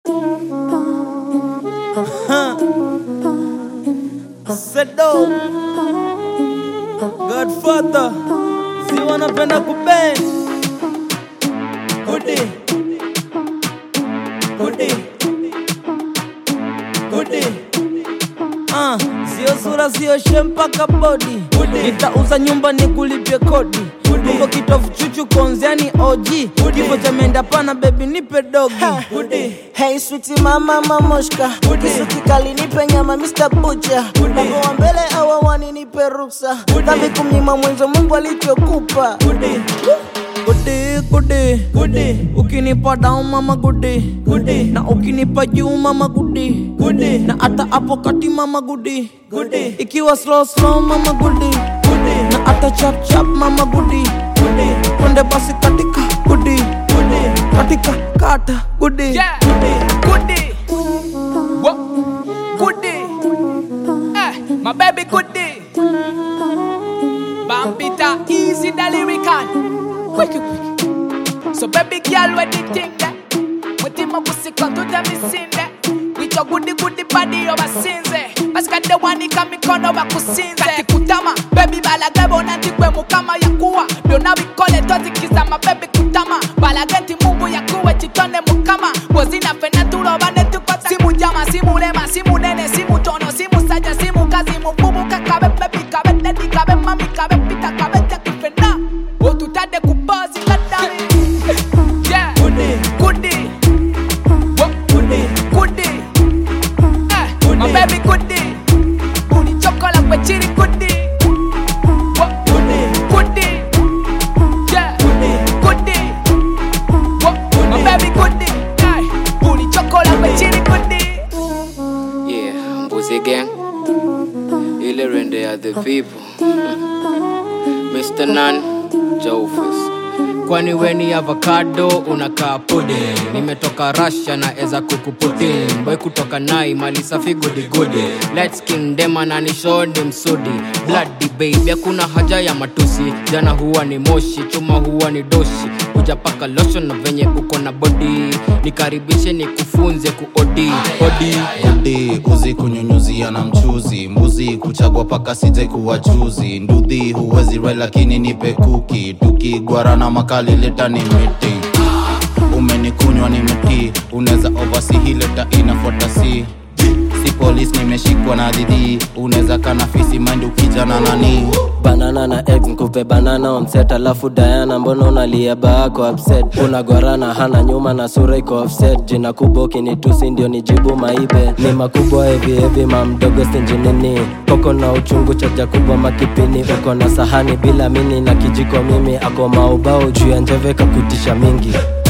Sedo Godfather si wanapenda kubend Kudi Kudi Kudi Ah, sio sura sio she mpaka bodi nitauza nyumba ni kulipye kodi Mungo kitofu chuchu konziani OG kifo cha menda pana baby nipe dogi Hey sweetie mama mamoshka Kisu kikali nipe nyama Mr. Butcher Mungu wa mbele awawani nipe ruksa Dhambi kumnyima mwenzo Mungu alichokupa Gudi gudi gudi ukinipa down mama gudi gudi na ukinipa juu mama gudi gudi na hata hapo kati mama gudi gudi ikiwa slow slow mama gudi gudi na hata chap chap mama gudi gudi twende basi katika gudi gudi katika kata gudi Yeah. Goodie. What? Goodie. Eh, my baby goodie. Bambita easy the lyrical. Quick, quick. So baby girl, what do you think that? What in my pussy come to them is in that? With your goodie goodie body over sinze. Basika the one ika mikono bakusinze. Kati kutama, baby balagebo nanti kwe mukama ya kuwa. Byonna bikole tozikizama baby kutama. Balagenti mungu ya kuwe chitone mukama. Bozina fena tuloba ne tukwata. Simu jama, simu lema, simu nene, simu tono, simu saja, simu kazi, mububu kakabe baby kabe daddy kabe mami kabe pita kabe jaki fena. Otutade kubozi kadami. Yeah. gudi Goodie. What? gudi Goodie. Eh, my baby goodie. Booty chocolate with chili goodie. What? gudi Goodie. Yeah. gudi Goodie. What? My baby goodie. Hey, booty chocolate with chili goodie. Yeah, Mbuzi Gang. Ile rende ya the people. Mr. Nan, Jofus. Kwani weni avocado unakaa pudding nimetoka Russia na eza kukuputin boy kutoka nai mali safi gudi gudi Let's king dem ananishoni msudi bloody baby hakuna haja ya matusi jana huwa ni moshi chuma huwa ni doshi hujapaka lotion na venye uko na body nikaribishe nikufunze kuodi odi Udi uzi kunyunyuzia na mchuzi mbuzi kuchagua paka sije kuwa chuzi ndudhi huwezi rai lakini nipe kuki tukigwarana makali leta ni miti umenikunywa ni miti unaweza ovasi hii leta inafuata si si polis nimeshikwa na dhidhi unaweza kana fisi mind ukijana nani banana na egg nkupe banana onset alafu diana mbona unalia baako upset unagwarana hana nyuma na sura iko offset jina kubwa ukinitusi ndio nijibu maibe ni makubwa hevi hevi mamdogo stinjinini koko na uchungu chaja kubwa makipini uko na sahani bila mini na kijiko mimi ako maubao juu ya njeve kakutisha mingi